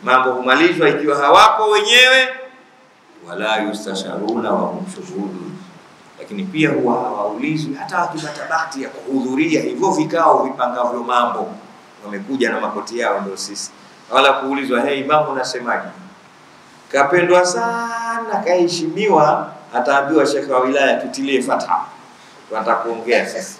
mambo humalizwa ikiwa hawapo wenyewe, wala yustasharuna wa hum shuhudun, lakini pia huwa hawaulizwi hata wakipata bahati ya kuhudhuria hivyo vikao vipangavyo mambo, wamekuja na makoti yao, ndio sisi, wala kuulizwa hey, imamu unasemaje? Kapendwa sana, kaheshimiwa, ataambiwa shekhe wa wilaya tutilie fatha, tunataka kuongea sasa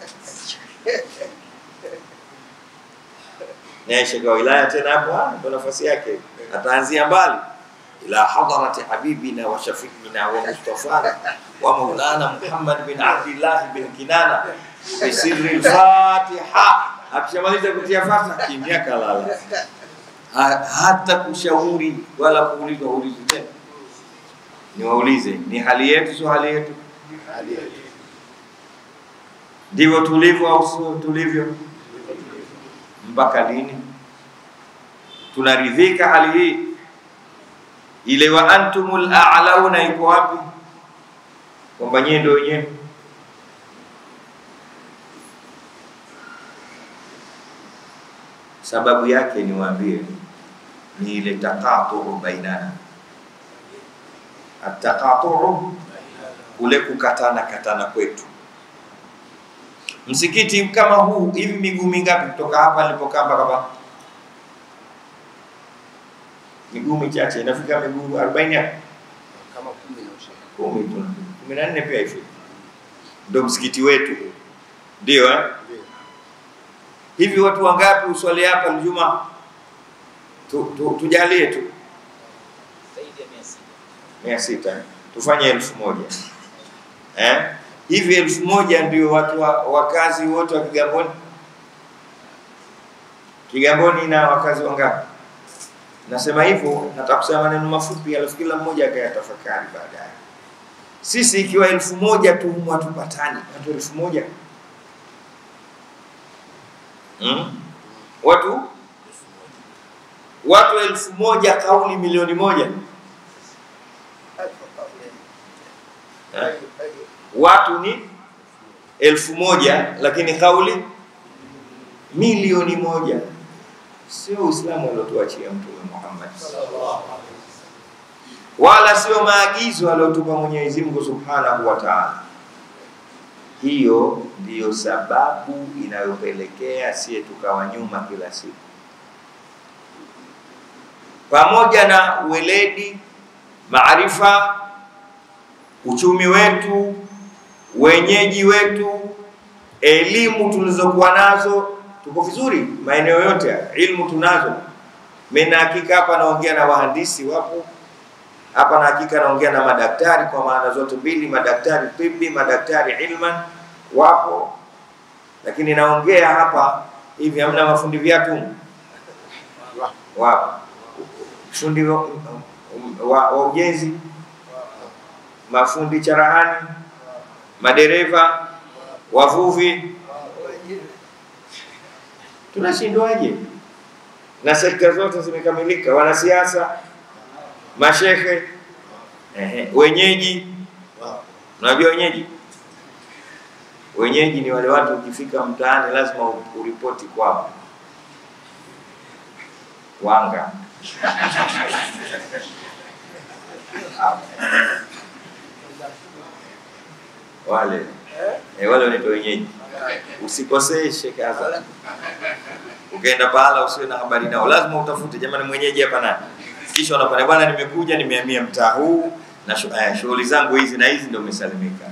naye shekhe wa wilaya tena hapo ah, ndo nafasi yake, ataanzia mbali ila hadarati habibina wa shafiina wa mustafana wa maulana Muhammad bin Abdillah bin Kinana bi sirri al-Fatiha. Akishamaliza kutia fatiha, kimya kalala, Ha- hata kushauri wala kuulizwa ulizi tena. Niwaulize, ni hali yetu sio hali yetu? Ndivyo tulivyo au sio tulivyo? mpaka lini? Tunaridhika hali hii? Ile wa antumul a'launa iko wapi? Kwamba nyie ndio wenyewe. Sababu yake niwaambie, ni ile taqatu bainana, ataqatu kule kukatana katana kwetu msikiti kama huu hivi miguu mingapi kutoka hapa nilipokaa mpaka hapa? Miguu michache, inafika miguu 40 hapo? kama kumi na ushauri. kumi tu, kumi na nne pia hivi, ndio msikiti wetu, ndio eh? Ndio. Hivi watu wangapi uswali hapa Ijumaa? Tu, tu, tujalie tu zaidi ya mia sita. mia sita eh? tufanye elfu moja eh? hivi elfu moja ndio watu wa, wakazi wote wa Kigamboni. Kigamboni ina wakazi wangapi? Nasema hivyo, nataka kusema maneno mafupi, alafu kila mmoja akayatafakari baadaye. Sisi ikiwa elfu moja tu humu hatupatani, watu elfu moja hmm? watu watu elfu moja kauli milioni moja eh? watu ni elfu moja lakini kauli milioni moja. Sio Uislamu aliotuachia Mtume Muhammad, wala sio maagizo aliyotupa Mwenyezi Mungu Subhanahu wa Ta'ala. Hiyo ndiyo sababu inayopelekea sie tukawa nyuma kila siku, pamoja na uweledi, maarifa, uchumi wetu wenyeji wetu, elimu tulizokuwa nazo, tuko vizuri maeneo yote haya, ilmu tunazo. Mimi na hakika hapa naongea na wahandisi wapo hapa, na hakika naongea na madaktari kwa maana zote mbili, madaktari tibi, madaktari ilman wapo, lakini naongea hapa hivi, hamna mafundi viatu wapo, fundi wa, wa, wa ujenzi, mafundi charahani madereva, wavuvi, tunashindwaje? Na sekta zote zimekamilika, wanasiasa, mashehe, ehe, wenyeji. Unajua wenyeji? Wenyeji ni wale watu ukifika mtaani lazima uripoti kwao, wanga wale eh, wale wanaitwa wenyeji. Usikoseshe kaza, ukaenda pahala usiwe na habari nao, lazima utafute, jamani, mwenyeji hapa nani? Kisha unapata bwana, nimekuja nimehamia mtaa huu na shu- eh, shughuli zangu hizi na hizi, ndio umesalimika.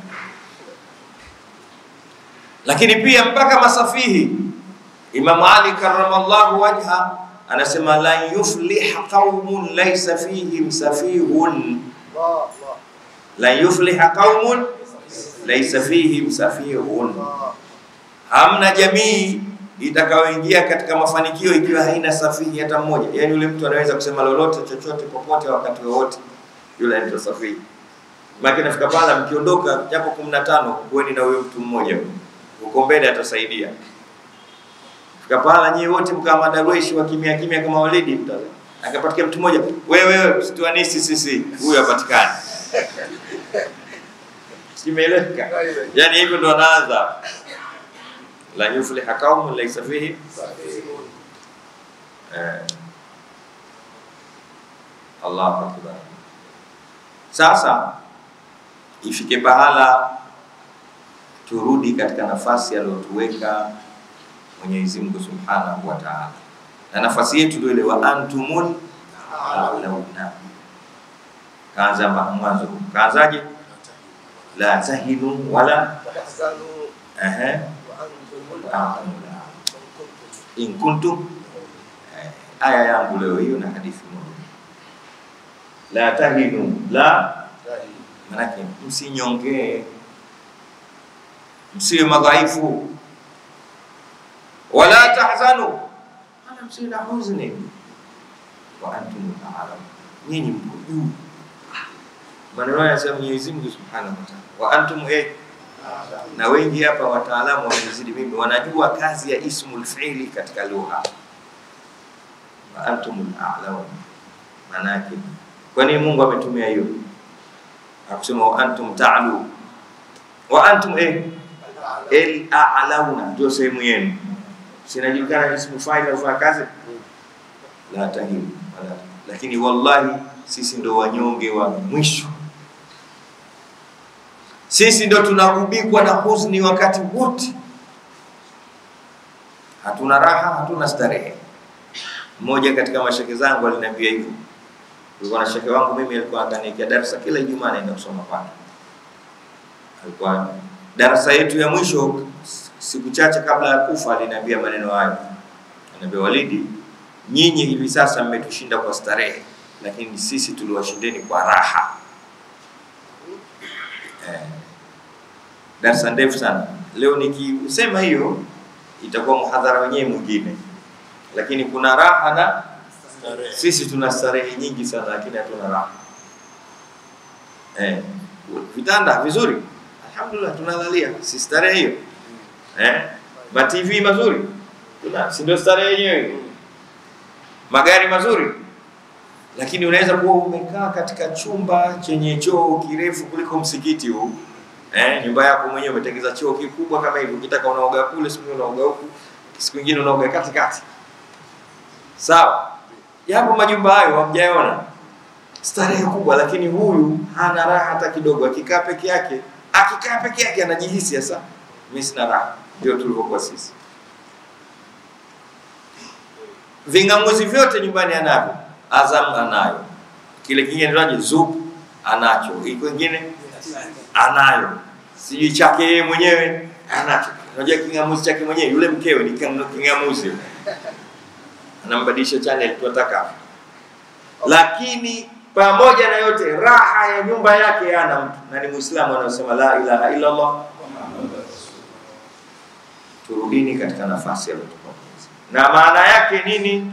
Lakini pia mpaka masafihi, Imam Ali karramallahu wajha anasema la yufliha qaumun laysa fihim safihun, Allah, Allah, la yufliha qaumun laysa fihim safihun Allah. hamna jamii itakayoingia katika mafanikio ikiwa haina safihi hata mmoja. Yaani yule mtu anaweza kusema lolote chochote popote wakati wowote, yule anaitwa safihi. Maana nafika pala, mkiondoka japo kumi na tano, kuweni na huyo mtu mmoja huyo. huko mbele atasaidia. Fika pala nyie wote mkawa madarweshi wa kimya kimya kama walidi, mta- akapatikana mtu mmoja, wewe wewe, msituanisi sisi, huyu hapatikani. Simeeleweka? Yani hivyo ndo anaanza la yufliha qaumun laysa fihi eh. Allahu akbar. Sasa ifike pahala turudi katika nafasi aliyotuweka Mwenyezi Mungu Subhanahu wa Ta'ala, na nafasi yetu ndio ile wa antumul a'launa. Kaanza ma- mwanzo, kaanzaje? La tahinu wala tahzanu ehe, wa antumul wa a'launa antumul a'launa. in in kuntum eh, aya yangu leo hiyo na hadithi moja la tahinu la kuntum manake msinyongee msiwe madhaifu wala tahzanu wala msiwe na huzuni wa antum a'lam nyinyi mko juu maneno haya yanasema Mwenyezi Mungu Subhanahu wa Ta'ala wa antum eh na wengi hapa wataalamu wamenizidi mimi wanajua kazi ya ismul fi'li katika lugha wa antumul a'lamun maana yake kwa nini Mungu ametumia hiyo akusema wa antum ta'lu wa antum eh el a'launa ndio sehemu yenu sinajulikana ismu fa'il au kazi la tahimu wala lakini wallahi sisi ndo wanyonge wa mwisho sisi ndo tunagubikwa na huzuni wakati wote, hatuna raha, hatuna starehe. Mmoja katika masheke zangu aliniambia hivyo. Kulikuwa na sheke wangu mimi, alikuwa akaniwekea darasa kila Ijumaa, naenda kusoma kwake. Alikuwa darasa yetu ya mwisho, siku chache kabla ya kufa, aliniambia maneno hayo, ananiambia Walidi, nyinyi hivi sasa mmetushinda kwa starehe, lakini sisi tuliwashindeni kwa raha. Eh, darasa ndefu sana. Leo nikisema hiyo itakuwa muhadhara wenyewe mwingine, lakini kuna raha na sisi tuna starehe nyingi sana, lakini hatuna raha. Eh, vitanda vizuri, alhamdulillah, tunalalia, si starehe hiyo eh? Ma TV mazuri, tuna si ndio starehe yenyewe? Magari mazuri, lakini unaweza kuwa umekaa katika chumba chenye choo kirefu kuliko msikiti huu eh, nyumba yako mwenyewe umetengeza choo kikubwa kama hivi, ukitaka unaoga kule, siku nyingine unaoga huku, siku nyingine unaoga katikati. Sawa, yapo majumba hayo hamjaona, starehe kubwa, lakini huyu hana raha hata kidogo. Akikaa peke yake, akikaa peke yake anajihisi sasa, mimi sina raha. Ndio tulivyokuwa sisi. Ving'amuzi vyote nyumbani anavyo, Azam anayo, kile kingine ndio Zup anacho, iko kingine anayo, sijui chake yeye mwenyewe anacho. Unajua king'amuzi chake mwenyewe, yule mkewe ni king- king'amuzi, anambadilisha channel tunataka, lakini pamoja na yote, raha ya nyumba yake hana mtu, na ni Muislamu anasema la ilaha illa Allah. Turudini katika nafasi aliyotupa Mwenyezi Mungu. na maana yake nini?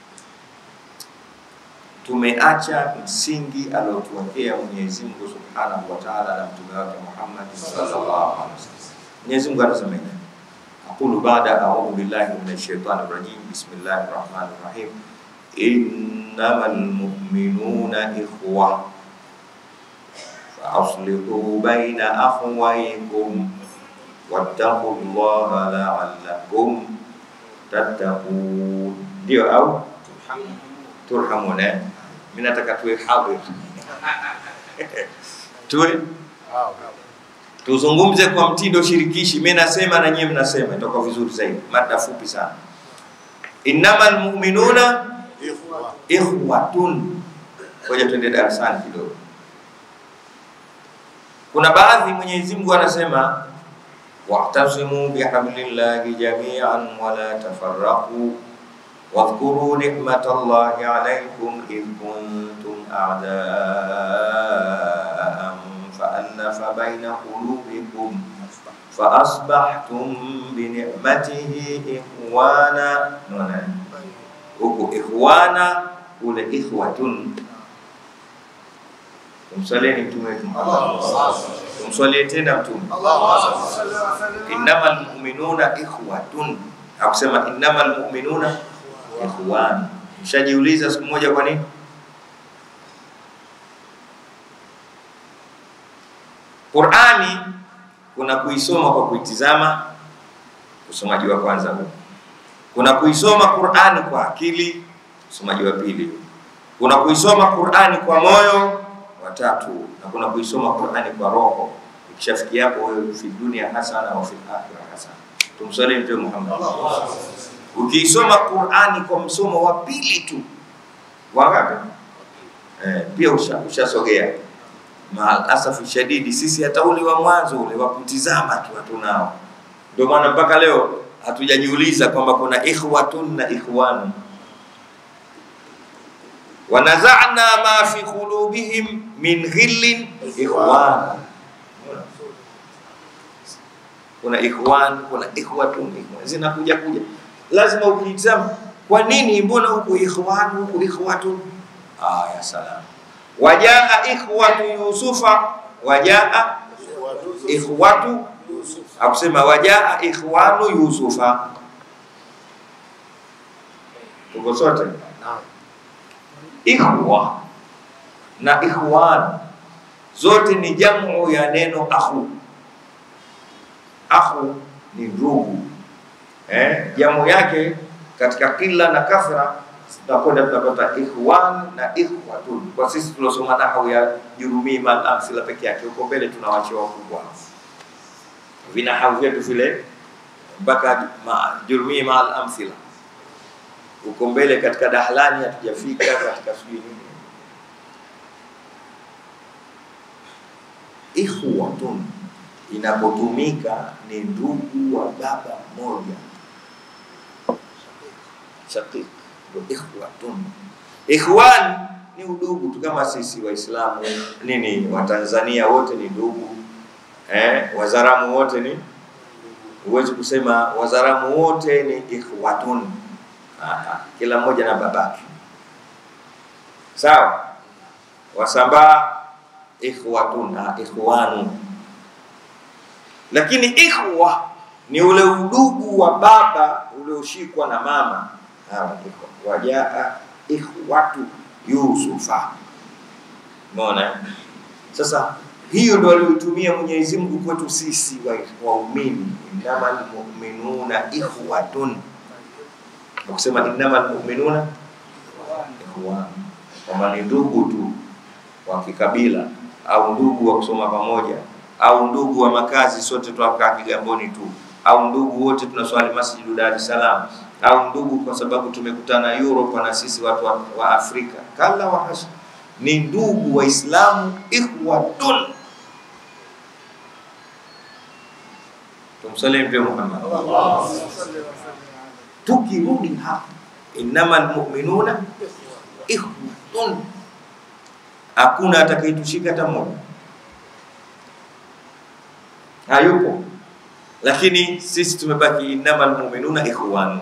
Tumeacha msingi aliotuwekea Mwenyezi Mungu Subhanahu wa Ta'ala na mtume wake Muhammad sallallahu alaihi wasallam. Mwenyezi Mungu anasema hivi. Aqulu ba'da a'udhu billahi minash shaitani rajim. Bismillahir rahmanir rahim. Innamal mu'minuna ikhwa فأصلحوا بين أخويكم واتقوا الله لعلكم تتقون ndio au turhamun eh? Mimi nataka tuwe hadhir tuwe tuzungumze kwa mtindo shirikishi. Mimi nasema na nyinyi mnasema, itakuwa vizuri zaidi. Mada fupi sana. Innamal mu'minuna ikhwatun. Ngoja tuende darasani kidogo. Kuna baadhi Mwenyezi Mungu anasema wa'tasimu bihablillahi jami'an wa la tafarraqu واذكروا نعمة الله عليكم إذ كنتم أعداء فألف بين قلوبكم فأصبحتم بنعمته إخوانا نونا huku ikhwana kule ikhwatun tumsalieni mtume wetu Muhammad tumsalie tena mtume innamal mu'minuna ikhwatun hakusema innamal mu'minuna ikhwan mshajiuliza siku moja kwa nini Qur'ani kuna kuisoma kwa kuitizama usomaji wa kwanza huu kuna kuisoma Qur'ani kwa akili usomaji wa pili Kuna kuisoma Qur'ani kwa moyo watatu, na kuna kuisoma Qur'ani kwa roho. Ikishafikia hapo, wewe fi dunia hasana wa fil akhirah hasana. Tumsalie Mtume Muhammad. Ukiisoma Qur'ani kwa msomo wa pili tu, wangapi? Eh, pia usha- ushasogea. Maal asafi shadidi, sisi hata ule wa mwanzo ule wa kutizama tu hatunao. Ndio maana mpaka leo hatujajiuliza kwamba kuna ikhwatun na ikhwanu. Wanazana ma fi qulubihim min ghillin ikhwan. Kuna ikhwan, kuna ikhwatun, ikhwan. zinakuja kuja, lazima ukitizama, kwa nini mbona huku ikhwan huku ikhwatun? Ah, ya salam. Wajaa ikhwatu Yusufa, wajaa ikhwatu akusema wajaa ikhwanu Yusufa. Tuko sote ikhwa na ikhwan zote ni jamu ya neno akhu. Akhu ni ndugu eh, jamu yake katika kila na kasra tunakwenda tunapata ikhwan na ikhwatun. Kwa sisi tuliosoma nahwu ya Jurumi mal amsila peke yake, huko mbele tunawachia wakubwa vinahau vyetu vile mpaka ma, Jurumi mal amthila huko mbele katika Dahlani hatujafika katika sijui nini. Ikhwatun inapotumika ni ndugu wa baba mmoja, shaqiq ndio ikhwatun. Ikhwan ni udugu tu kama sisi Waislamu nini Watanzania wote ni ndugu eh, Wazaramu wote ni huwezi kusema Wazaramu wote ni ikhwatun. Aha, kila mmoja na babake. Sawa? Wasambaa ikhwatun na ikhwanu. Lakini ikhwa ni ule udugu wa baba ulioshikwa na mama. Hawa ni ikhwa. Wajaa ikhwatu Yusufa. Umeona? eh? Sasa hiyo ndo aliyotumia Mwenyezi Mungu kwetu sisi wa- waumini, innamal mu'minuna ikhwatun kusema innamal mu'minuna ikhwan, kwamba ni ndugu tu wa kikabila au ndugu wa kusoma pamoja au ndugu wa makazi, sote twakaa Kigamboni tu au ndugu wote tunaswali Masjidu Dar es Salaam au ndugu kwa sababu tumekutana Europe na sisi watu wa, wa Afrika. Kala wa hasha, ni ndugu Waislamu ikhwatun. Tumsalie Mtume Muhammad tukirudi hapa innamal mu'minuna ikhwatun, hakuna atakayetushika hata mmoja, hayupo. Lakini sisi tumebaki innamal mu'minuna ikhwan.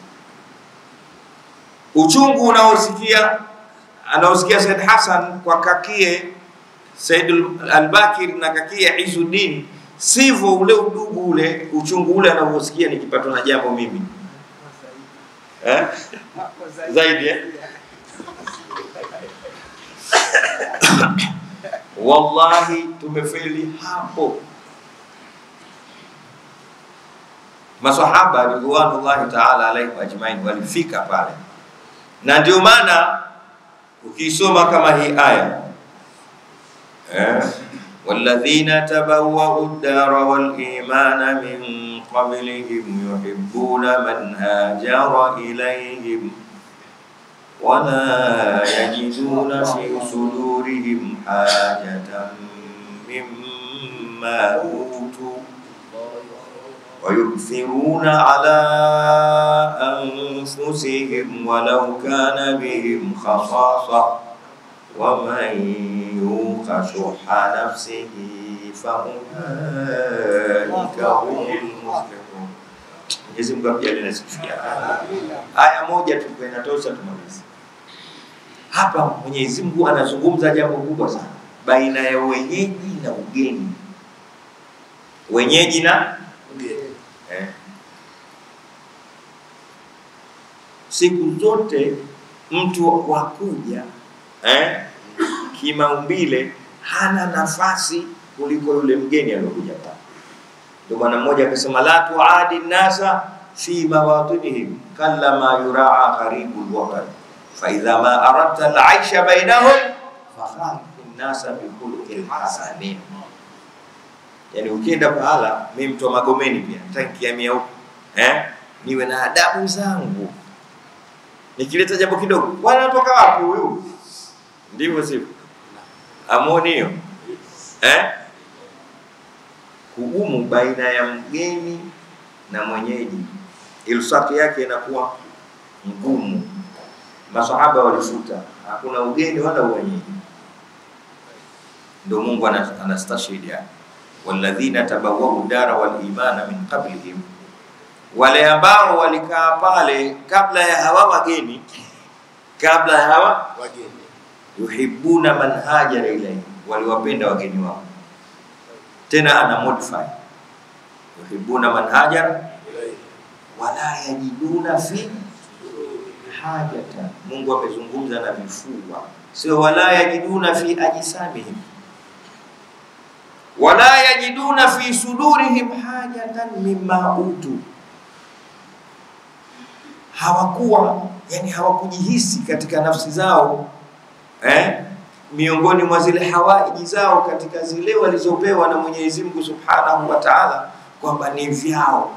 Uchungu unaosikia anaosikia Said Hassan kwa kakie Said al-Bakir na kakie Izuddin, sivyo ule udugu ule uchungu ule anaosikia nikipatwa na jambo mimi eh? zaidi eh? Wallahi tumefeli hapo. Masahaba ridwanullahi taala alaihim ajmain walifika pale, na ndio maana ukisoma kama hii aya eh, walladhina tabawwau ad-dara wal imana min qablihim yuhibbuna man hajara ilayhim ولا يجدون في صدورهم حاجة مما أوتوا ويؤثرون على أنفسهم ولو كان بهم خصاصة ومن يوق شح نفسه فأولئك هم المفلحون Mwenyezi Mungu akujalie na sifikia. Aya moja tu kwa inatosha tumalize. Hapa Mwenyezi Mungu anazungumza jambo kubwa sana baina ya wenyeji na ugeni. Wenyeji na eh. Siku zote mtu wa kuja eh, kimaumbile hana nafasi kuliko yule mgeni aliyokuja pale. Ndio maana mmoja akasema la tuadi nasa fi mawatinihim kalla ma yuraa gharibul waqar faidha ma aradta alaisha bainahum fakhaliqi nnasa bikhuluqin hasanin. Yani ukienda pahala, mi mtu wa Magomeni pia tankiamia huko eh, niwe na adabu zangu, nikileta jambo kidogo, wanatoka wapi huyu? Ndivyo sivyo? Amoni hiyo eh? Kugumu baina ya mgeni na mwenyeji, ilsaki yake inakuwa ngumu. Masahaba walifuta, hakuna ugeni wala uwenyeji. Ndio Mungu ana- anastashhidi hapa, walladhina tabawwau dara wal imana min qablihim, wale ambao walikaa pale kabla ya hawa wageni, kabla ya hawa wageni yuhibbuna man hajara ilayhi, waliwapenda wageni wao. Tena ana modify yuhibbuna man hajara wala yajiduna fi hajatan. Mungu amezungumza na vifua, sio wala yajiduna fi ajsamihim, wala yajiduna fi sudurihim hajatan mimma utu, hawakuwa yani hawakujihisi katika nafsi zao eh, miongoni mwa zile hawaiji zao katika zile walizopewa na Mwenyezi Mungu Subhanahu wa Ta'ala kwamba ni vyao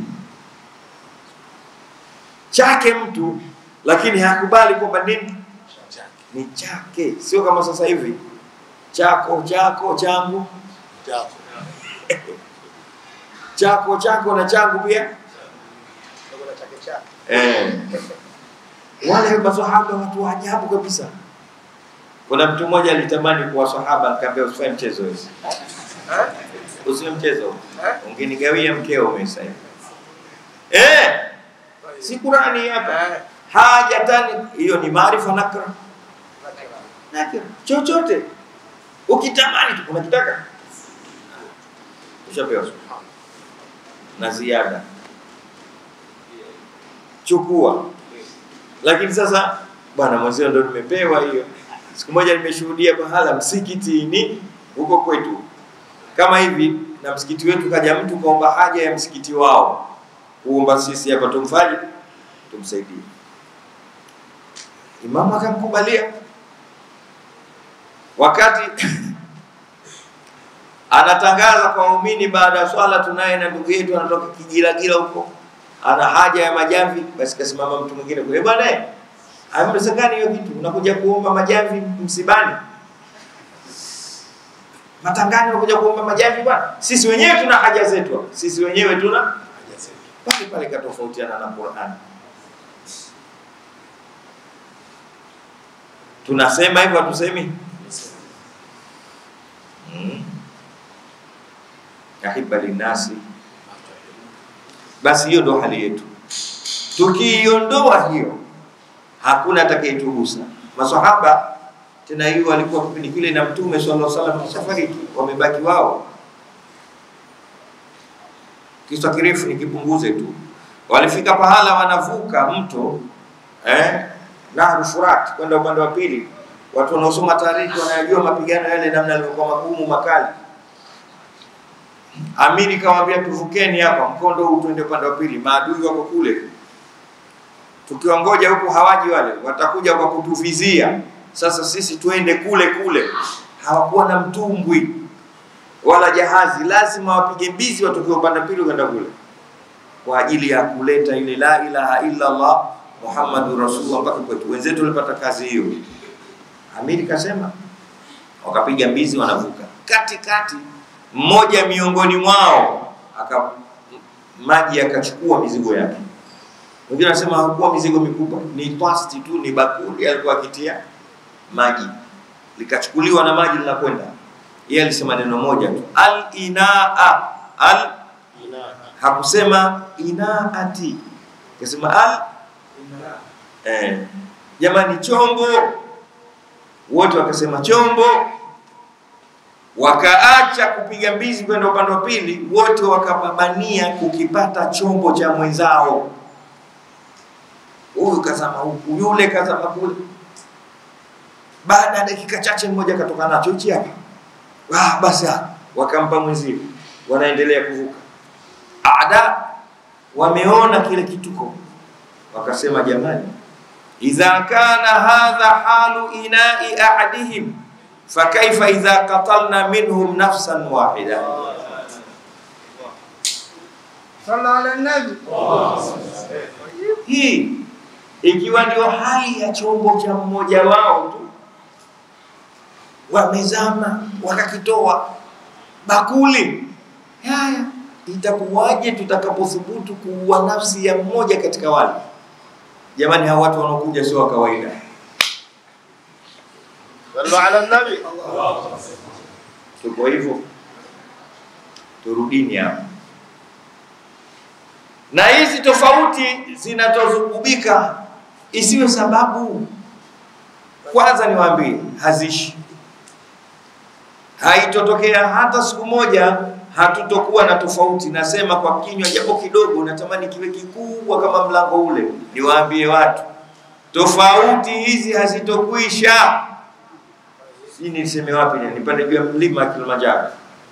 chake mtu, lakini hakubali kwamba nini ni chake, sio kama sasa hivi chako chako changu chako chako chako na changu pia Ndogo na chake chake. eh. Wale maswahaba watu wa ajabu kabisa. Kuna mtu mmoja alitamani kuwa sahaba, nikamwambia usifanye mchezo wewe, Eh? usiwe mchezo, Eh? ungenigawia mkeo mimi sasa hivi eh, si Qurani hapa Eh. hajatani, hiyo ni maarifa nakra Nakira. nakra, chochote ukitamani tu unakitaka ushapewa na ziada, chukua. Lakini sasa bwana mwenzio ndo nimepewa hiyo. Siku moja nimeshuhudia pahala msikitini huko kwetu kama hivi, na msikiti wetu kaja mtu kaomba haja ya msikiti wao, kuomba sisi hapa tumfanye tumsaidie. Imamu akamkubalia wakati anatangaza kwa waumini baada ya swala, tunaye na ndugu yetu anatoka Kigilagila huko, ana haja ya majamvi. Basi kasimama mtu mwingine kule, bwana eh, haiwezekani hiyo kitu, unakuja kuomba majamvi msibani, matangani, unakuja kuomba majamvi bwana. Sisi wenyewe tuna haja zetu, hapa. sisi wenyewe tuna hajasema pale pale, katofautiana na Qur'an. Tunasema hivyo, hatusemi Mm. Ahiba linnasi, basi hiyo ndo hali yetu. Tukiiondoa hiyo, hakuna atakayetugusa. Masahaba tena hiyo walikuwa kipindi kile na Mtume sallallahu alaihi wasallam kishafariki, wamebaki wao. Kisa kirefu nikipunguze tu, walifika pahala wanavuka mto eh, Nahru Furat kwenda upande wa pili. Watu wanaosoma taarikhi wanayajua mapigano yale namna yalivyokuwa magumu makali. Amiri kawaambia tuvukeni hapa mkondo huu tuende upande wa pili, maadui wako kule. Tukiwangoja huku hawaji wale, watakuja kwa kutuvizia. Sasa sisi tuende kule kule. Hawakuwa na mtumbwi wala jahazi, lazima wapige mbizi watoke upande wa pili kwenda kule, kwa ajili ya kuleta ile la ilaha illa Allah Muhammadur Rasulullah mpaka kwetu. Wenzetu walipata kazi hiyo. Amiri kasema, wakapiga mbizi, wanavuka katikati. Mmoja miongoni mwao aka maji akachukua mizigo yake. Wengine wanasema hakuwa mizigo mikubwa, ni plasti tu, ni bakuli alikuwa akitia maji, likachukuliwa na maji linakwenda. Yeye alisema neno moja tu, al inaa al, hakusema inaati, akasema al eh, jamani, chombo. Wote wakasema chombo, wakaacha kupiga mbizi kwenda upande wa pili, wote wakapambania kukipata chombo cha mwenzao. Huyu kazama huku, yule kazama kule. Baada ya dakika chache, mmoja akatoka nacho hichi hapa, ah, basi ah, wakampa mwenzio, wanaendelea kuvuka. Ada wameona kile kituko, wakasema jamani, idha kana hadha halu inai ahadihim fakaifa idha qatalna minhum nafsan wahida Salla ala nabi. hii ikiwa ndio hali ya chombo cha mmoja wao tu, wamezama wakakitoa bakuli. Haya, itakuwaje tutakapothubutu kuua nafsi ya mmoja katika wale? Jamani, hawa watu wanaokuja sio wa kawaida. Sallu ala nabi. Tuko hivyo, turudini hapa. Na hizi tofauti zinazozungubika isiwe sababu. Kwanza niwaambie, hazishi, haitotokea hata siku moja hatutokuwa na tofauti. Nasema kwa kinywa japo kidogo, natamani kiwe kikubwa kama mlango ule. Niwaambie watu, tofauti hizi hazitokwisha. Sijui niseme wapi, ni nipande juu ya mlima Kilimanjaro.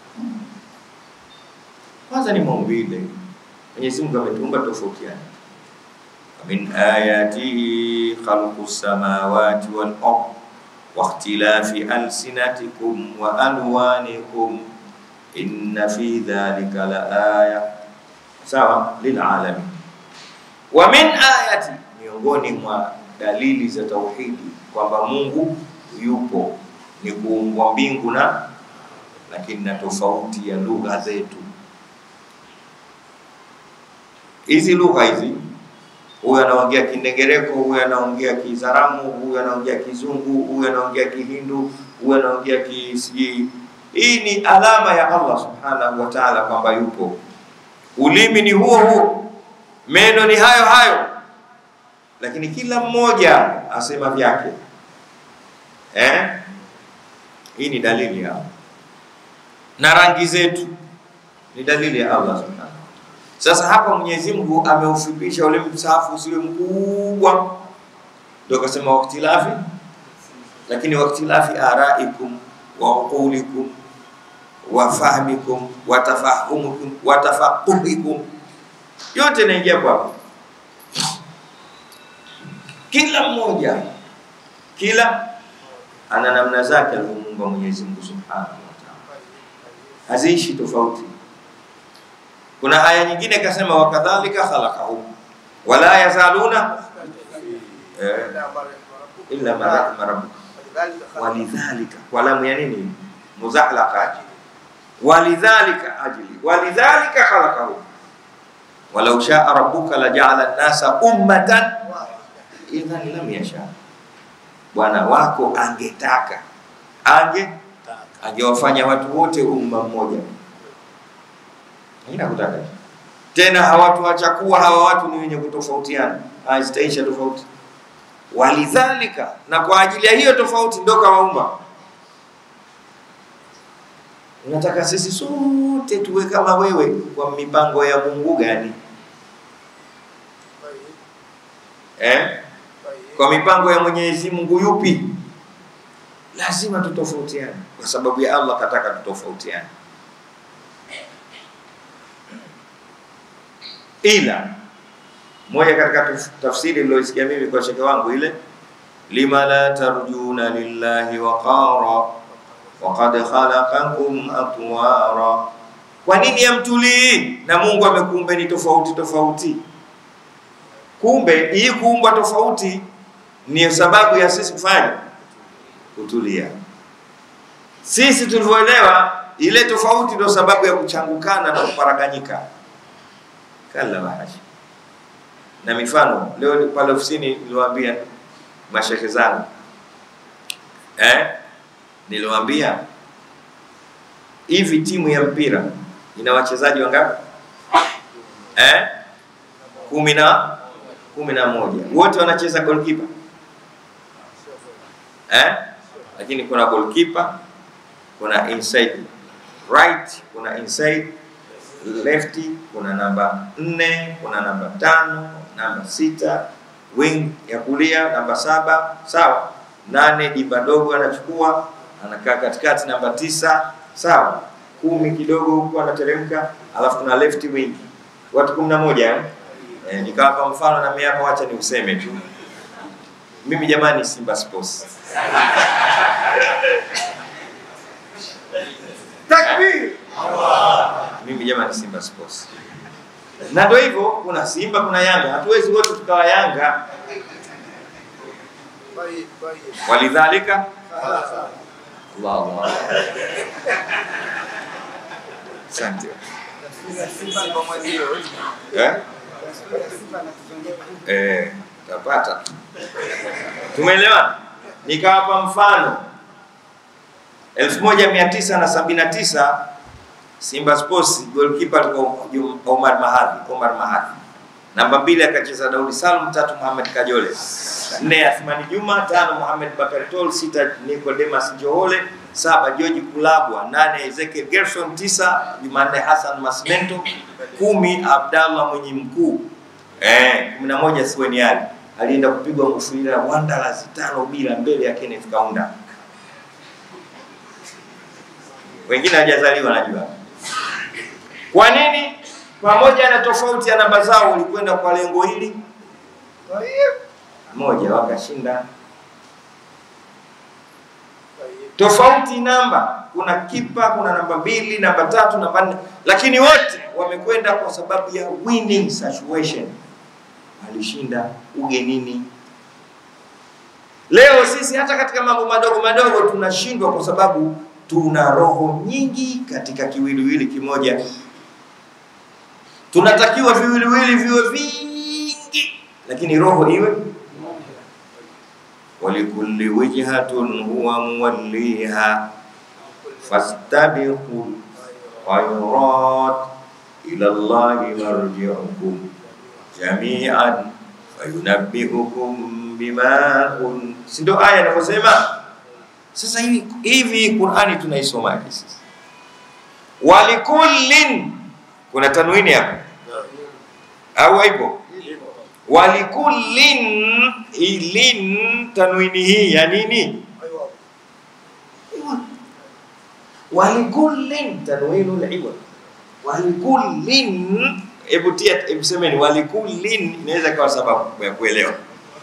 Kwanza ni maumbile, Mwenyezi Mungu ametuumba tofautiana. min ayatihi khalqu samawati wal ard wa ikhtilafi alsinatikum wa alwanikum inna fi dhalika la aya sawa lilalamin. Wa min ayati, miongoni mwa dalili za tauhidi kwamba Mungu yupo ni kuumbwa mbingu na lakini na tofauti ya lugha zetu. Hizi lugha hizi, huyu anaongea Kindengereko, huyu anaongea Kizaramu, huyu anaongea Kizungu, huyu anaongea Kihindu, huyu anaongea kisijui. Hii ni alama ya Allah subhanahu wa ta'ala kwamba yupo. Ulimi ni huo huo, meno ni hayo hayo, lakini kila mmoja asema vyake eh? Hii ni dalili ya na rangi zetu ni dalili ya Allah subhanahu. Sasa hapa Mwenyezi Mungu ameufupisha ule msahafu usiwe mkubwa, ndio akasema waktilafi, lakini waktilafi araikum wa uqulikum wa fahmikum wa tafahumukum wa tafaquhikum, yote inaingia hapo. Kila mmoja kila ana namna zake alivyomuumba Mwenyezi Mungu Subhanahu wa Ta'ala, haziishi tofauti. Kuna aya nyingine ikasema wakadhalika khalaqahum wala yazaluna eh, illa ma rahima rabbuka walidhalika, kwa lamu ya nini? Muzahlaqa, walidhalika ajli, walidhalika khalaqahum walau shaa rabbuka laja'ala an-nasa ummatan idhan lam yasha Bwana wako angetaka ange angewafanya watu wote umma mmoja, ina kutaka tena hawatuacha kuwa hawa watu ni wenye kutofautiana, hazitaisha tofauti. Walidhalika, na kwa ajili ya hiyo tofauti ndio kawaumba. Unataka sisi sote tuwe kama wewe kwa mipango ya Mungu gani eh? kwa mipango ya Mwenyezi Mungu yupi? Lazima tutofautiane kwa sababu ya Allah kataka tutofautiane, ila moja katika taf- tafsiri niliyosikia mimi kwa shekhe wangu ile, lima la tarjuna lillahi waqara waqad khalaqakum atwara, kwa nini hamtulii na Mungu amekuumbeni tofauti tofauti? Kumbe hii kuumbwa tofauti ni sababu ya sisi kufanya kutulia. Sisi tulivyoelewa ile tofauti ndio sababu ya kuchangukana na kuparaganyika. Kalla wahasha. Na mifano leo ni pale ofisini niliwaambia mashehe zangu eh, niliwaambia hivi, timu ya mpira ina wachezaji wangapi? Eh, kumi na kumi na moja wote wanacheza goalkeeper eh? Lakini kuna goalkeeper, kuna inside right, kuna inside left, kuna namba nne, kuna namba tano, namba sita, wing ya kulia namba saba, sawa. Nane diba dogo anachukua anakaa katikati, namba tisa, sawa. Kumi kidogo huko anateremka, alafu kuna left wing, watu kumi na moja eh? Eh, nikawapa mfano na mimi hapa, wacha ni useme tu Mimi jamani, Simba Sports. Takbir. Mimi jamani, Simba Sports. Na ndio hivyo, kuna Simba, kuna Yanga. Hatuwezi wote tukawa Yanga. طيب طيب Walidhalika خلاص Allah Allah. Asante. Simba mwenzio Eh? Simba anatuzunguka. Eh, tapata. Tumeelewana? Nikawapa mfano 1979 Simba Sports goalkeeper alikuwa Jum- Omar Mahadhi, Omar Mahadhi. Namba mbili akacheza Daudi Salum, tatu Mohamed Kajole, nne Athmani Juma, tano Mohamed Bakari Tol, sita Nicodemus Johole, saba George Kulabwa, nane Ezekiel Gerson, tisa Jumanne Hassan Masmento, kumi Abdallah Mwenye Mkuu, eh, kumi na moja Sueni Ali alienda kupigwa ngufulira Wanderers tano bila mbele ya Kenneth Kaunda. Wengine hajazaliwa najua. Kwa nini? Pamoja na tofauti ya namba zao walikwenda kwa lengo hili Tayeb. moja, wakashinda. طيب Tofauti namba, kuna kipa, kuna namba mbili, namba tatu, namba nne, lakini wote wamekwenda kwa sababu ya winning situation, walishinda ugenini. Leo sisi hata katika mambo madogo madogo tunashindwa kwa sababu tuna roho nyingi katika kiwiliwili kimoja. Tunatakiwa viwiliwili viwe vingi, lakini roho iwe walikulli wijhatun huwa muwalliha fastabiqu khairat ila Allahi marji'ukum jami'an fayunabbi'ukum bima kun si ndio aya inavyosema sasa hivi hivi Qur'ani tunaisomaje sisi walikullin kuna tanwini hapo au haipo walikullin ilin tanwini hii ya nini ايوه walikullin tanwinu liwa walikullin hebu tia hebu semeni walikullin inaweza kawa sababu ya kuelewa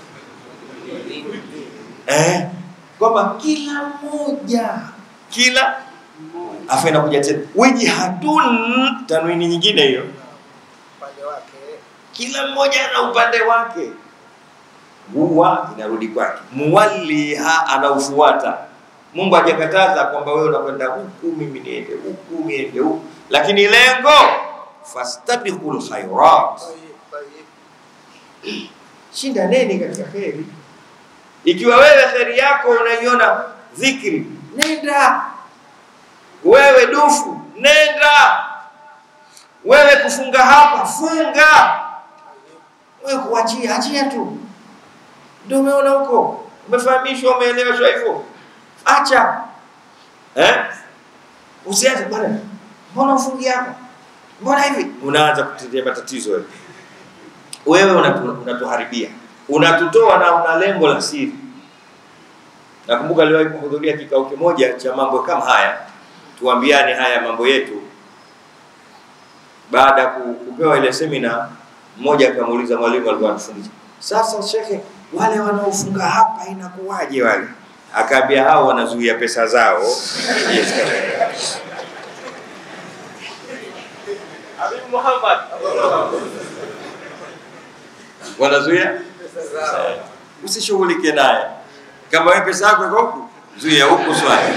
eh kwamba kila mmoja kila afu inakuja tena wijhatun tanwini nyingine hiyo upande wake kila mmoja ana upande wake huwa inarudi kwake muwalliha anaufuata mungu hajakataza kwamba wewe unakwenda huku mimi niende huku niende huku lakini lengo fastabiqul khairat طيب طيب shindaneni katika kheri ikiwa wewe kheri yako unaiona dhikri nenda wewe dufu nenda wewe kufunga hapa funga wewe kuachia achia tu ndio umeona huko umefahamishwa umeeleweshwa hivyo acha eh usiache bwana mbona ufungi hapa mbona hivi unaanza kutetea matatizo wewe wewe unatu- unatuharibia unatutoa na una lengo la siri nakumbuka niliwahi kuhudhuria kikao kimoja cha mambo kama haya tuambiane haya mambo yetu baada ya ku- kupewa ile semina mmoja akamuuliza mwalimu alikuwa anafundisha sasa shekhe wale wanaofunga hapa inakuwaje wale akaambia hao wanazuia pesa zao yes, Habib Muhammad wanazuia usishughulike naye kama wewe pesa yako iko huku zuia huku swali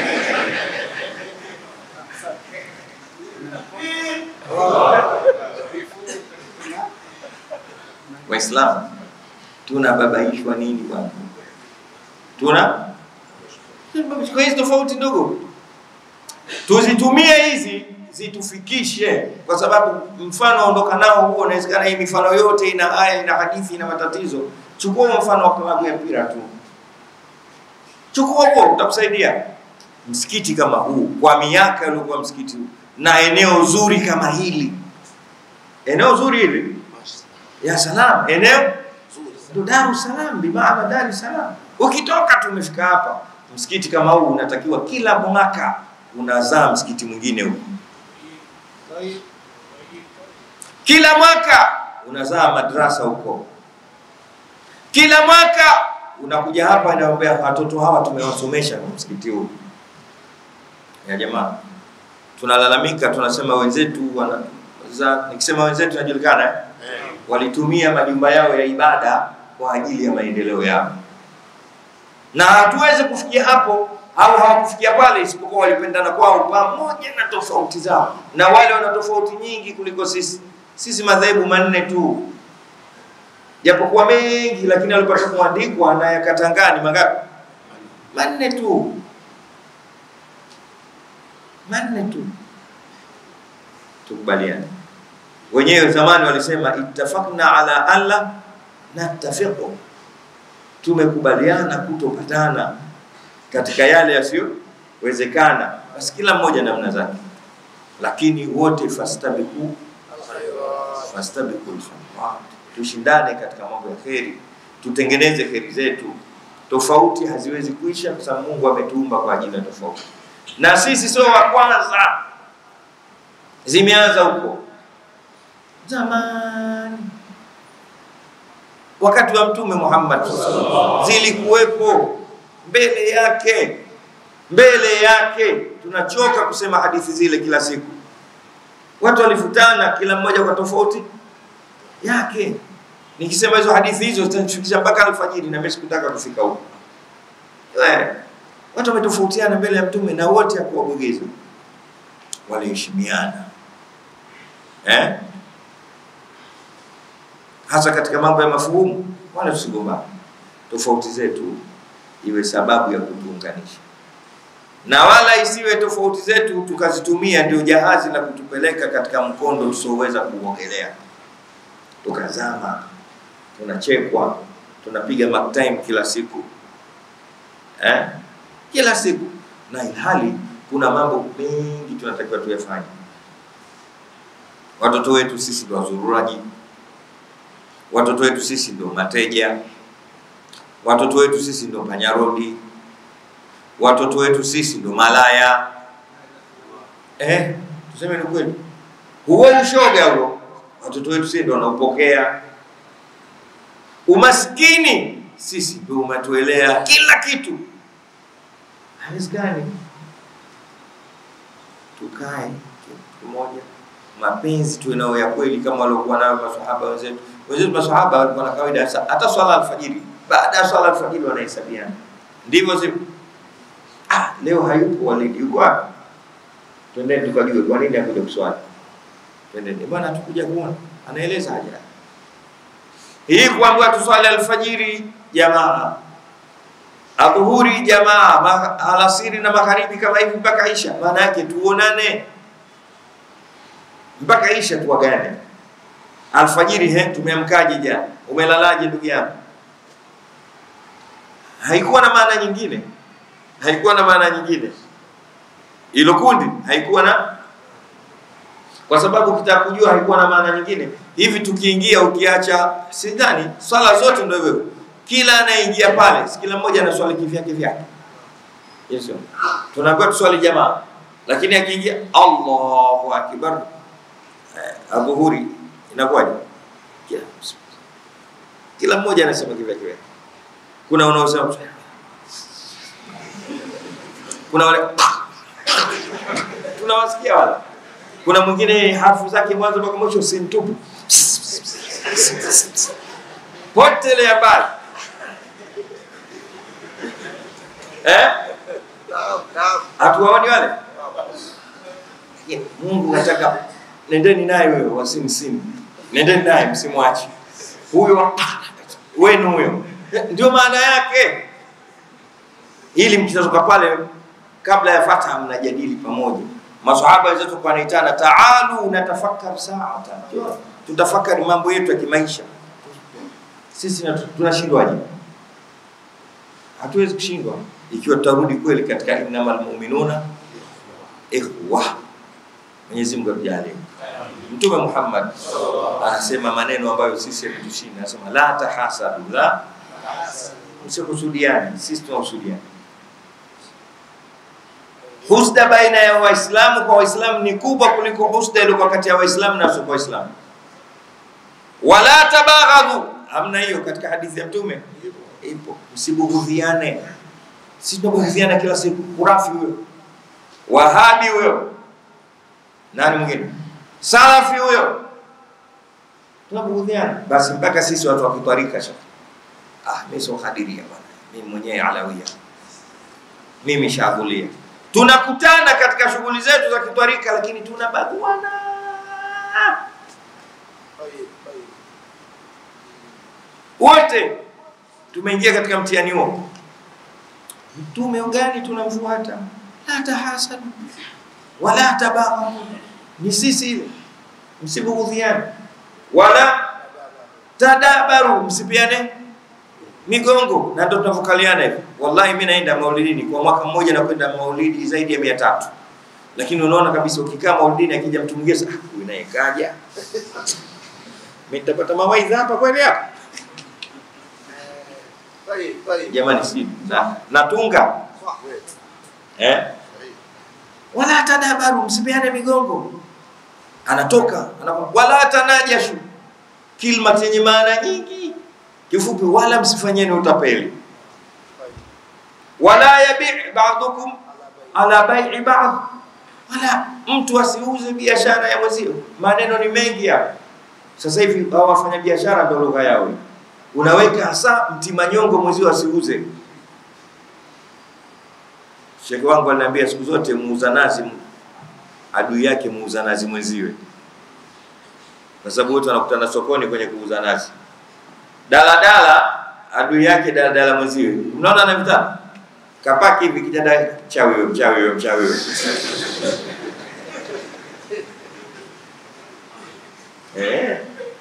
waislamu tunababaishwa nini bwana tuna kwa hizi tofauti ndogo tuzitumie hizi zitufikishe kwa sababu mfano ondoka nao huo inawezekana hii mifano yote ina aya ina hadithi ina matatizo chukua mfano wa klabu ya mpira tu chukua huo utakusaidia msikiti kama huu kwa miaka iliokuwa msikiti huu na eneo zuri kama hili eneo zuri hili ya salam eneo ndo Dar es Salaam bimaana Dar es Salaam ukitoka tu umefika hapa msikiti kama huu unatakiwa kila mwaka unazaa msikiti mwingine huu طيب kila mwaka unazaa madrasa huko kila mwaka unakuja hapa naambia watoto hawa tumewasomesha msikiti huu. Ya jamaa, tunalalamika tunasema wenzetu wana za, nikisema wenzetu najulikana eh? walitumia majumba yao ya ibada kwa ajili ya maendeleo yao, na hatuwezi kufikia hapo au hawakufikia pale, isipokuwa walipendana kwao pamoja na tofauti zao, na wale wana tofauti nyingi kuliko sisi. Sisi madhehebu manne tu, japokuwa mengi, lakini alipata kuandikwa na yakatangani mangapi? Manne tu, manne tu. Tukubaliane wenyewe zamani walisema ittafaqna ala alla nattafiqu, tumekubaliana kutopatana katika yale yasiyowezekana, basi kila mmoja namna zake, lakini wote fastabiqu fastabiqul khairat, tushindane katika mambo ya kheri, tutengeneze kheri zetu. Tofauti haziwezi kuisha kwa sababu Mungu ametuumba kwa ajili ya tofauti, na sisi sio wa kwanza, zimeanza huko zamani wakati wa Mtume Muhammad zilikuwepo mbele yake, mbele yake. Tunachoka kusema hadithi zile kila siku. Watu walifutana, kila mmoja kwa tofauti yake. Nikisema hizo hadithi hizo zitanifikisha mpaka alfajiri, na mimi sikutaka kufika huko. Eh, Watu wametofautiana mbele ya Mtume na wote hakuwabugeza, waliheshimiana eh? hasa katika mambo ya mafuhumu, wala tusigombane. Tofauti zetu iwe sababu ya kutuunganisha, na wala isiwe tofauti zetu tukazitumia ndio jahazi la kutupeleka katika mkondo tusioweza kuogelea, tukazama, tunachekwa, tunapiga mark time kila siku eh? kila siku, na ilhali kuna mambo mengi tunatakiwa tuyafanye. Watoto wetu sisi ndio wazururaji watoto wetu sisi ndio mateja, watoto wetu sisi ndio panyarodi, watoto wetu sisi ndio malaya. Eh, tuseme ni kweli, huo ushoga huo, watoto wetu sisi ndio wanaopokea. Umaskini sisi ndio umetuelea kila kitu. Haiwezekani. Tukae pamoja, mapenzi tuwe nayo ya kweli kama waliokuwa nayo masahaba wenzetu wenzetu masahaba walikuwa na kawaida hata swala alfajiri, baada ya swala alfajiri wanahesabiana, ndivyo sivyo? Ah, leo hayupo Walidi, yuko wapi? Twendeni tukajue kwa nini hakuja kuswali. Twendeni bwana, tukuja kuona, anaeleza haja hii kuambiwa tuswali alfajiri jamaa, adhuhuri jamaa, alasiri na magharibi kama hivi mpaka isha. Maana yake tuonane mpaka isha, tuwagane alfajiri he, tumeamkaje jana? Umelalaje ndugu yangu? Haikuwa na maana nyingine, haikuwa na maana nyingine. Ilo kundi haikuwa na, kwa sababu ukitaka kujua haikuwa na maana nyingine. Hivi tukiingia, ukiacha, sidhani swala zote ndio hivyo, kila anayeingia pale, si kila mmoja ana swali kivyake vyake. Yes, tunaambiwa tuswali jamaa, lakini akiingia Allahu akbar, eh, adhuhuri inakuwaje? Kila, kila mmoja anasema kivyake vyake. Kuna unaosema kuna wale tunawasikia wale, kuna mwingine harfu zake mwanzo mpaka mwisho si mtupu, potelea mbali eh? Hatuwaoni wale? Mungu nataka nendeni naye wewe wasimsimu, nendeni naye msimwache huyo wenu huyo, ndio maana yake. Ili mkitoka pale, kabla ya fataha, mnajadili pamoja. Masahaba wenzetu wanaitana, taalu natafakar saata, tutafakari mambo yetu ya kimaisha. Sisi tunashindwaje? Hatuwezi kushindwa ikiwa tutarudi kweli katika innamal mu'minuna ikhwa. Mwenyezi Mungu atujalie. Mtume Muhammad anasema maneno ambayo sisi yametushinda, anasema la tahasadu, la msikusudiani. Sisi tunakusudiana. Husda baina ya Waislamu kwa Waislamu ni kubwa kuliko husda iliyokuwa kati ya Waislamu na wasio Waislamu. Wala tabaghadhu, hamna hiyo katika hadithi ya Mtume. ipo, msibughudhiane. Sisi tunabughudhiana kila siku. Kurafi huyo, Wahabi huyo, nani mwingine, Salafi huyo, tunabughudhiana. Basi mpaka sisi watu wa kitwarika sasa, ah, mimi sio Khadiria bwana, mimi mwenyewe Alawia, mimi Shadhulia. Tunakutana katika shughuli zetu za kitwarika, lakini tunabaguana. Tayib, tayib. wote tumeingia katika mtihani huo. Mtume gani tunamfuata? La tahasadu wala tabaghadu, ni sisi ile, msibughudhiane wala tadabaru, msipiane migongo, na ndio tunavyokaliana hivi. Wallahi, mimi naenda maulidini kwa mwaka mmoja, na kwenda maulidi zaidi ya mia tatu, lakini unaona kabisa ukikaa maulidini, akija mtu mwingine, sasa, ah, huyu naye kaja, mimi nitapata mawaidha hapa kweli hapa Tayib, tayib. jamani, si na, natunga Sah. eh? Tayib. wala tadabaru, msipeane migongo. Anatoka anapo, wala tanajashu, kilma chenye maana nyingi. Kifupi, wala msifanyeni utapeli, Tayib. wala yabi ba'dukum Ala ala bai. bai'i ba'd, wala mtu asiuze biashara ya mwenzio. Maneno ni mengi hapa. Sasa hivi hao wafanya biashara ndio lugha yao. hii. Unaweka hasa mtimanyongo mwenzio asiuze. Shekhe wangu aliniambia siku zote muuza nazi adui yake muuza nazi mwenziwe, kwa sababu wote wanakutana sokoni kwenye kuuza nazi. Daladala adui yake daladala mwenziwe. Mnaona anavitana kapaki hivi kijana, mchawi wewe, mchawi wewe, mchawi wewe. Eh,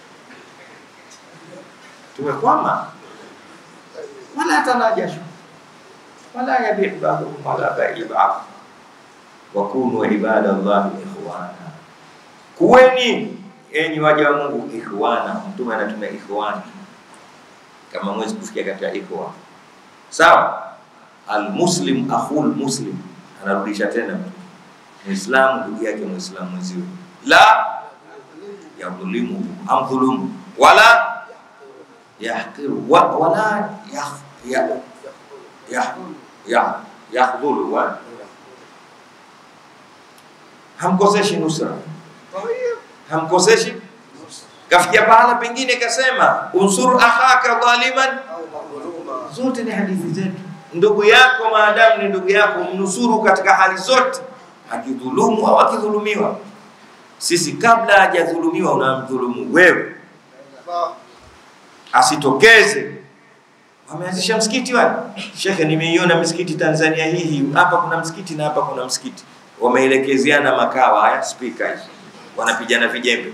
tumekwama. Wala tanajashu wala yabi ba'dukum ala bai'i ba'd wa kunu ibadallahi ikhwana, kuweni enyi waja wa Mungu ikhwana. Mtume anatumia ikhwana kama mwezi kufikia katika ikhwa, sawa. Almuslim akhul muslim, anarudisha tena Muislamu ndugu yake Muislamu mwenziwe, la yadhlimu amdhulumu wala yahqiru wa, wala yah, ya, ya, ya, yahdhulu wa hamkoseshi nusra, Tayib. hamkoseshi. Kafikia pahala pengine kasema unsur akhaka dhaliman, Au madhuluma. zote ni hadithi zetu. Ndugu yako maadamu ni ndugu yako, mnusuru katika hali zote, akidhulumu au akidhulumiwa. Sisi kabla hajadhulumiwa unamdhulumu wewe, Sah. asitokeze. Wameanzisha msikiti wale, shekhe, nimeiona misikiti Tanzania hii, hapa kuna msikiti na hapa kuna msikiti, wameelekezeana makawa haya spika hizi, wanapigana vijembe.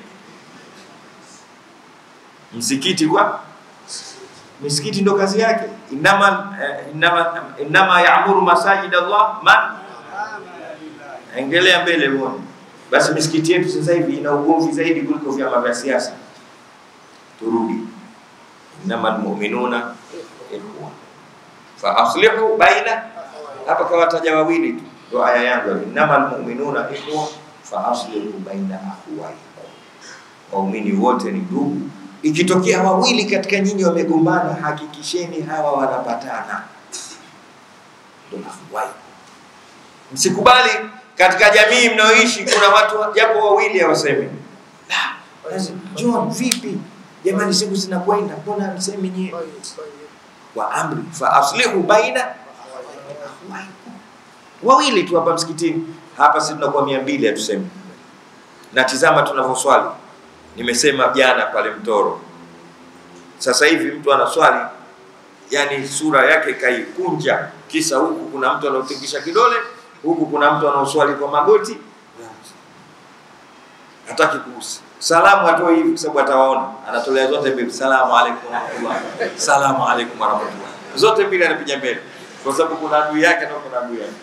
Msikiti kwa misikiti ndo kazi yake, inama eh, inama, inama yaamuru masajid Allah man engelea mbele uone. Basi misikiti yetu sasa hivi ina ugomvi zaidi kuliko vyama vya siasa. Turudi, innama almu'minuna ikhwa fa aslihu baina, hapa kawataja wawili tu, ndo aya yangu, innama almu'minuna ikhwa fa aslihu baina akhwaikum, waumini wote ni ndugu. Ikitokea wawili katika nyinyi wamegombana, hakikisheni hawa wanapatana, ndo akhwaikum. Msikubali katika jamii mnayoishi kuna watu japo wawili hawasemi la, lazima, John vipi jamani, siku zinakwenda, mbona msemi nyie Tayib, tayib. wa amri fa aslihu baina wawili tu hapa msikitini hapa, si tunakuwa mia mbili hatusemi. Na tizama tunavyoswali, nimesema jana pale Mtoro, sasa hivi mtu anaswali yani sura yake kaikunja, kisa huku kuna mtu anaotingisha kidole, huku kuna mtu anaoswali kwa magoti, hataki kuhusi salamu atoe hivi kwa sababu atawaona, anatolea zote mbili, salamu alaikum warahmatullah, salamu alaikum warahmatullah, zote mbili anapiga mbele, kwa sababu kuna adui yake na kuna adui yake.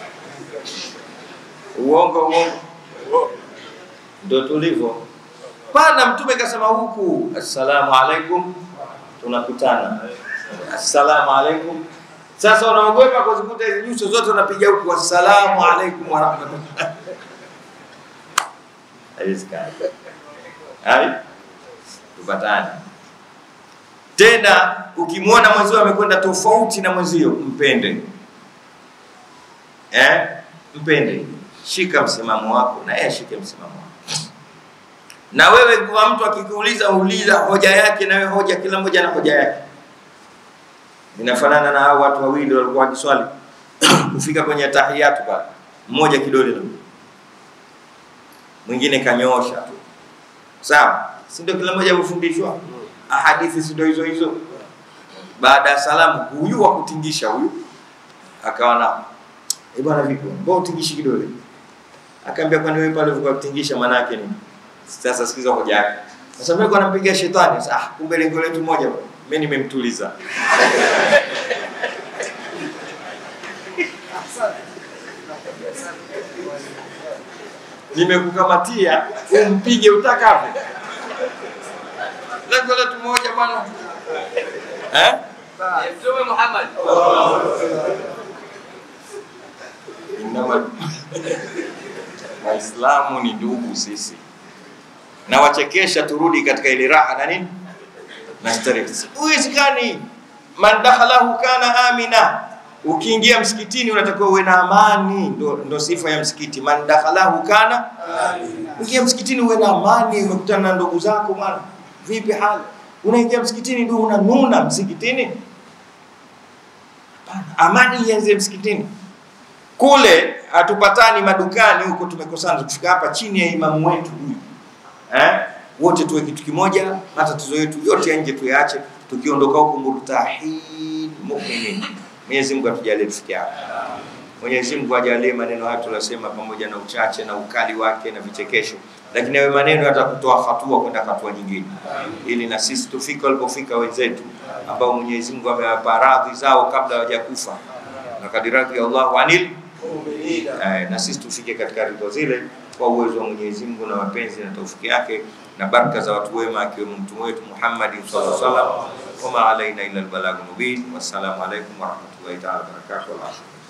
Uongo uongo, ndio tulivyo. Pana Mtume kasema huku, assalamu alaikum, tunakutana, assalamu alaikum. Sasa unaogopa kuzikuta hizi nyuso zote unapiga huku, assalamu alaikum warahmatullah. Haiwezekani. Hai? Tupatane. Tena ukimwona mwenzio amekwenda tofauti na mwenzio, mpende eh? Mpende, shika msimamo wako na yeye ashike msimamo wako. Na wewe kwa mtu akikuuliza, uliza hoja yake, na wewe hoja, kila mmoja na hoja yake. Inafanana na hao watu wawili walikuwa wakiswali kufika kwenye tahiyatu pale, mmoja kidole na mwingine kanyoosha tu, sawa? Si ndio? Kila mmoja amefundishwa ahadithi, si ndio hizo hizo? Baada ya salamu, huyu wa kutingisha huyu akawa na eh, bwana vipi, mbona utingishi kidole? Akaambia, kwani wewe pale ulikuwa kutingisha maana yake nini? Sasa sikiza hoja yake. Sasa mimi nilikuwa nampigia shetani. Sasa ah, kumbe lengo letu moja, mimi nimemtuliza. Nimekukamatia umpige utakavyo. Lengo letu moja bwana. Eh? Mtume Muhammad. Inama Waislamu ni ndugu sisi, na wachekesha, turudi katika ile raha na nini na starehe. Uwezekani man dakhalahu kana amina, ukiingia msikitini unatakiwa uwe na amani, ndo, ndo sifa ya msikiti. Man dakhalahu kana Ukiingia msikitini uwe na amani, umekutana na ndugu zako bwana, vipi hali? Unaingia msikitini ndio unanuna msikitini? Hapana, amani ianze msikitini. Kule hatupatani madukani huko, tumekosana. Tukifika hapa chini ya imamu wetu huyu eh, wote tuwe kitu kimoja, matatizo yetu yote ya nje tuyaache, tukiondoka huko murtahin mu'minin. Mwenyezi Mungu atujalie tufikie hapo. Mwenyezi Mungu ajalie maneno haya tunasema, pamoja na uchache na ukali wake na vichekesho, lakini hayo maneno yatakutoa hatua kwenda hatua nyingine, ili na sisi tufike walipofika wenzetu ambao Mwenyezi Mungu amewapa radhi zao kabla hawajakufa, na kadirathi Allahu anil eh, na sisi tufike katika ridho zile kwa uwezo wa Mwenyezi Mungu na mapenzi na taufiki yake na baraka za watu wema akiwemo mtume wetu Muhammad sallallahu alaihi wasallam. Wama alaina illa albalagh mubin. Wassalamu alaikum warahmatullahi taala wabarakatuh.